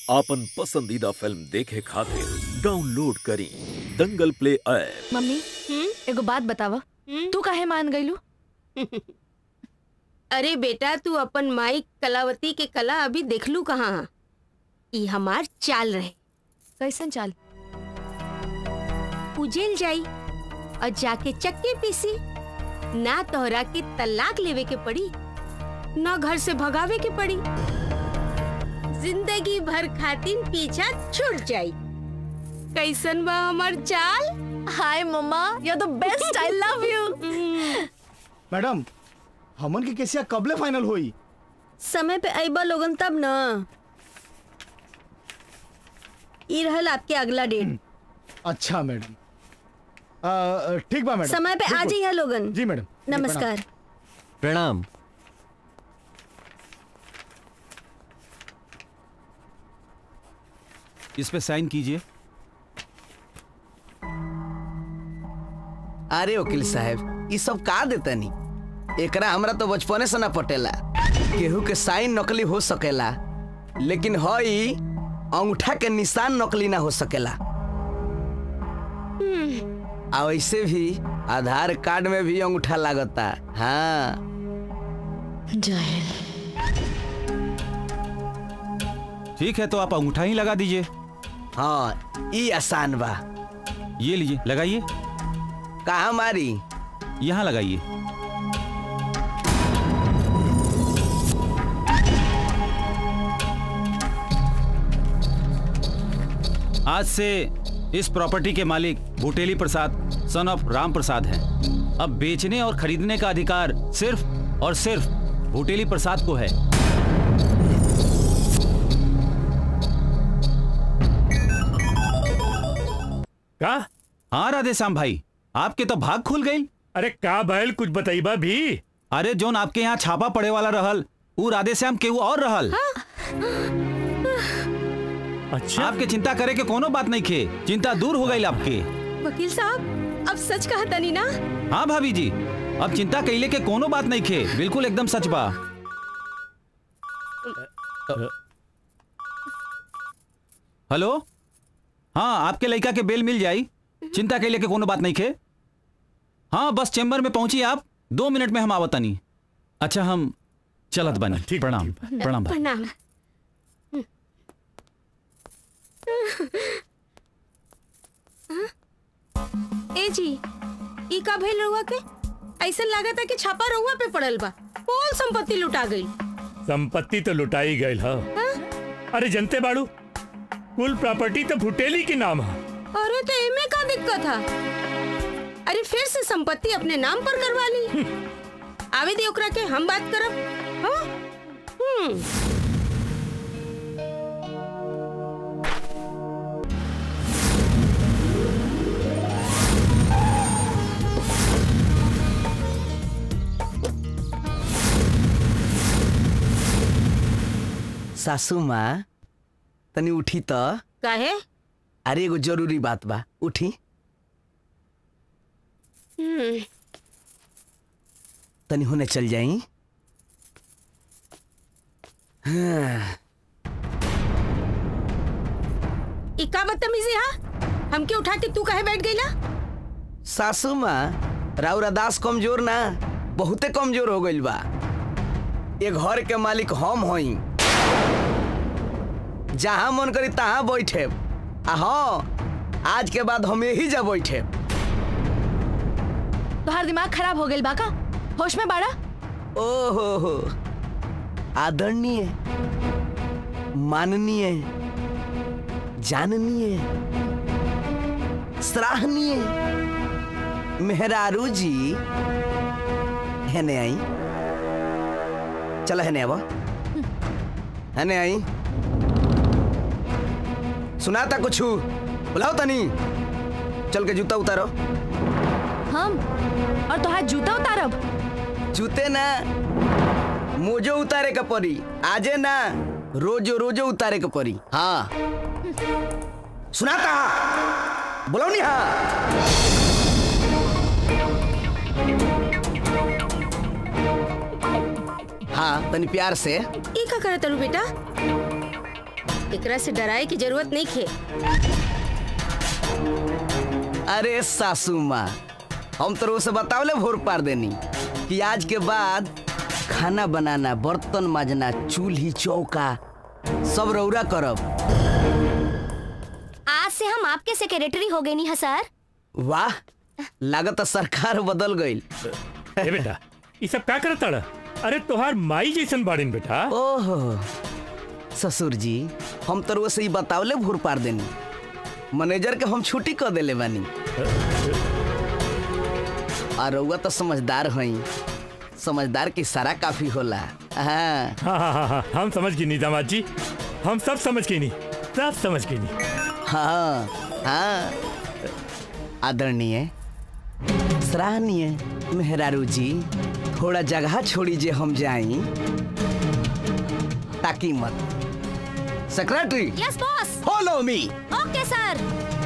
आपन पसंदीदा फिल्म देखे खातिर डाउनलोड करी दंगल प्ले ऐप मम्मी एगो बात बतावा तू काहे मान गईलू अरे बेटा तू अपन माई कलावती के कला अभी देखलू कहाँ ई हमार चाल रहे कैसन चाल उजेल जाई और जाके चक्के पीसी ना तोहरा के तलाक लेवे के पड़ी ना घर से भगावे के पड़ी जिंदगी भर खातिर पीछा छूट जाई कैसन बा हमार चाल hi mamma you are the best I love you madam हमन के केसिया कबले फाइनल होई समय पे अइबा लोगन तब न ई रहल आपके अगला डेट अच्छा मैडम अ, ठीक बा मैडम समय पे आ बिल्कुल। जाइए लोगन जी मैडम जी, नमस्कार प्रणाम इस पे साइन कीजिए अरे वकील साहब ई सब का देतनी एकरा हमरा तो बचपने से ना पटेला केहू के साइन नकली हो सकेला लेकिन हई अंगूठा के निशान नकली ना हो सकेला आ वैसे भी आधार कार्ड में भी अंगूठा लागता हाँ ठीक है तो आप अंगूठा ही लगा दीजिए हाँ ई आसान बा ये लीजिए लगाइए कहा मारी यहाँ लगाइए आज से इस प्रॉपर्टी के मालिक भुटेली प्रसाद सन ऑफ राम प्रसाद हैं अब बेचने और खरीदने का अधिकार सिर्फ और सिर्फ भुटेली प्रसाद को है का हाँ राधेश्याम भाई आपके तो भाग खुल गई अरे का भैल कुछ बताइबा भी अरे जोन आपके यहाँ छापा पड़े वाला रहल ऊ राधेश्याम केहू और रहल अच्छा आपके चिंता करे के कोनो बात नहीं खे चिंता दूर हो गई आपके वकील साहब अब सच कहा तनी ना हाँ भाभी जी अब चिंता कैले के कोनो बात नहीं खे बिल्कुल एकदम सच बा हेलो हाँ आपके लड़का के बेल मिल जाई चिंता कैले के कोनो बात नहीं खे हाँ बस चेम्बर में पहुंची आप दो मिनट में हम आवतनी अच्छा हम चलत बनी ठीक, प्रणाम ठीक। प्रणाम भाई। प्रणाम ए जी ई का भइल रहुआ के ऐसा लागता कि छापा रहुआ पे पड़ल बा कौन संपत्ति लुटा गई संपत्ति तो लुटाई गई है अरे जनते बाड़ू कुल प्रॉपर्टी तो भुटेली के नाम है अरे तो एमे का दिक्कत है अरे फिर से संपत्ति अपने नाम पर करवा ली आवे दे ओकरा के हम बात करब हाँ? हम्म सासू माँ तनी उठी तो काहे अरे एगो जरूरी बात बा उठी हम्म तनी होने चल जाई ई का बदतमीजी हा हमके उठा के तू काहे बैठ गईला सासू माँ राउरा दास कमजोर ना बहुते कमजोर हो गइल बा ये घर के मालिक हम हई जहाँ मन करी तहाँ बैठे आ हाँ आज के बाद हम यही जा बैठे तोहार दिमाग खराब हो गइल बाका होश में बाड़ा ओहो हो आदरणीय माननीय जाननीय सराहनीय मेहरारू जी हेने आई चलो हेने अब हेने आई सुनाता कुछ बुलाओ तनी चल के जूता उतारो हम और तोहार जूता उतारब जूते ना मोजो उतारे के पड़ी आजे ना रोजो रोजो उतारे के पड़ी हाँ सुनाता बोलो नी हाँ हाँ तनी प्यार से ई का करत तारू बेटा एकरा से डराए की जरूरत नहीं खे अरे सासू माँ हम तो रोज से बतावले भोर पार देनी कि आज के बाद खाना बनाना बर्तन माजना चूल्ही चौका सब रौरा करब आज से हम आपके सेक्रेटरी हो गए नहीं है सर वाह लागत सरकार बदल गई ए बेटा ये सब का करत ताड़ा अरे तोहार माई जैसन बाड़ीन बेटा ओहो ससुर जी हम तो रोज से ही बतावले भोर पार देनी मैनेजर के हम छुट्टी कर देले बानी और रउआ तो समझदार हई समझदार की सारा काफी होला हाँ हाँ हाँ हाँ हाँ हम समझ गई नहीं दामाद जी हम सब समझ गई नहीं सब समझ गई नहीं हाँ हाँ आदरणीय सराहनीय मेहरारू जी थोड़ा जगह छोड़ी जे हम जाई ताकि मत secretary yes boss follow me okay sir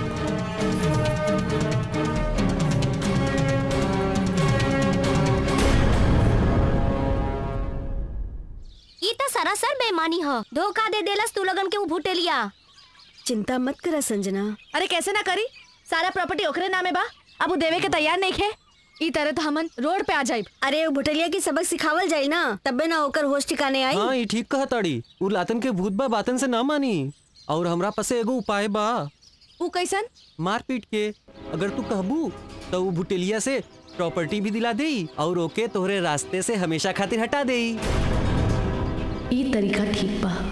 ई तो सरासर बेईमानी ह धोखा दे देलस तू लगन के उ भुटेलिया चिंता मत करा संजना अरे कैसे ना करी सारा प्रॉपर्टी ओकरे नामे बा अब वो देवे के तैयार नहीं खे ई तरह तो हमन रोड पे आ जाइब अरे वो भुटलिया की सबक सिखावल जाई ना तबे ना होकर होश ठिकाने आई हाँ ये ठीक कहा ताड़ी उ लातन के भूत बा बातन से ना मानी और हमरा पासे एगो उपाय बा ऊ कैसन मार पीट के अगर तू कहबू तो उ भुटेलिया से प्रॉपर्टी भी दिला देई और ओके तोहरे रास्ते से हमेशा खातिर हटा देई ई तरीका ठीक बा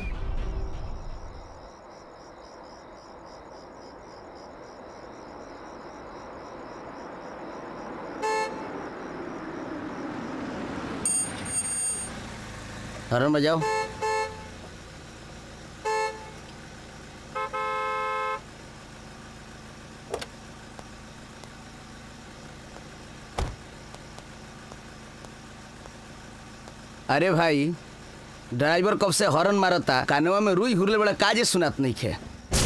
हॉर्न बजाओ अरे भाई ड्राइवर कब से हॉर्न मारता कानवा में रुई हुरले बड़ा काजे सुनात नहीं खे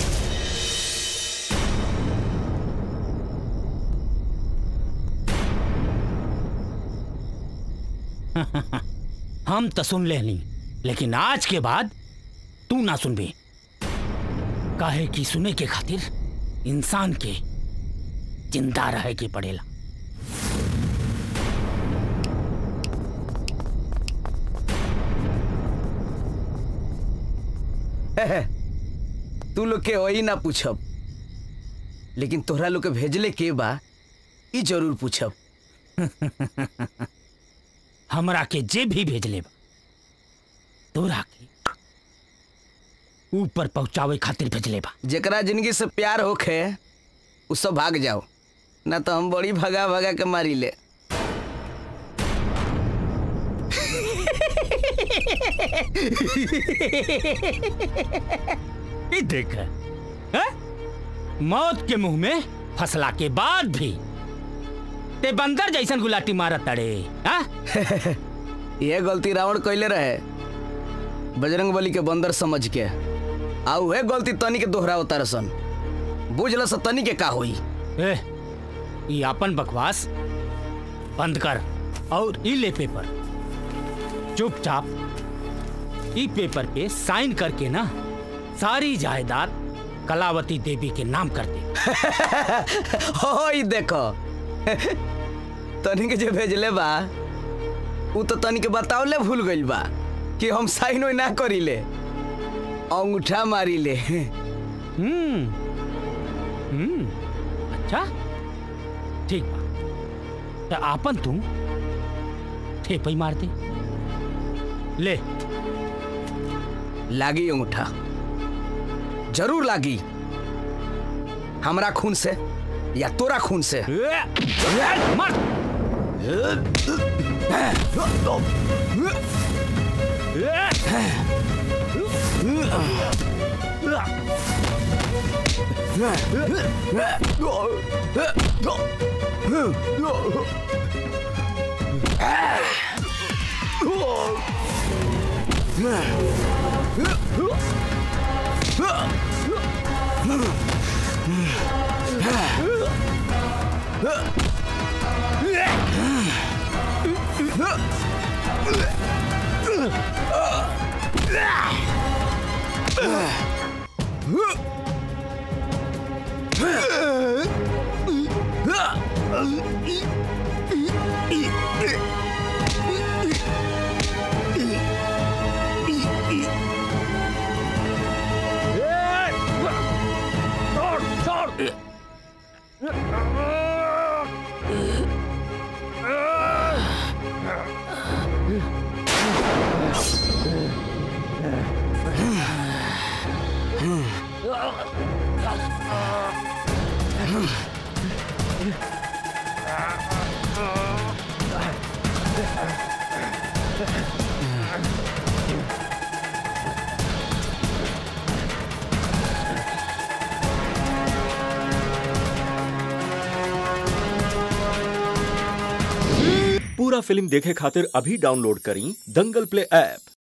हम तो सुन लेनी लेकिन आज के बाद तू ना सुनबी काहे कि सुने के खातिर इंसान के जिंदा रहे के पड़ेला तू लोग के वही ना पूछब लेकिन तोहरा लोग के भेजले के बा ई जरूर पूछब हमरा के जे भी भेजले बा तोरा के ऊपर पहुंचावे खातिर भेजले बा जेकरा जिंदगी से प्यार होखे उ सब भाग जाओ ना तो हम बड़ी भगा भगा के मारी ले ई देख हैं? मौत के मुंह में फसला के बाद भी ते बंदर जैसन गुलाटी मारत तड़े हाँ? ये गलती रावण कैले रहे बजरंग बली के बंदर समझ के आ उहे गलती तनी के दोहराव तारसन बुझल स तनी के का होई ए, ई अपन बकवास बंद कर और ई ले पेपर चुपचाप ई पेपर पे साइन करके ना सारी जायदाद कलावती देवी के नाम कर दे हो ई देखो तनी के जे भेजले बा उ तो तनी के बतावले भूल गइल बा कि हम साइन ओइ ना करीले अंगूठा मारीले हम्म हम्म अच्छा ठीक बा तो आपन तू ठेपई मार दे ले लागी अंगूठा जरूर लागी हमरा खून से या तोरा खून से मार पूरा फिल्म देखे खातिर अभी डाउनलोड करी दंगल प्ले ऐप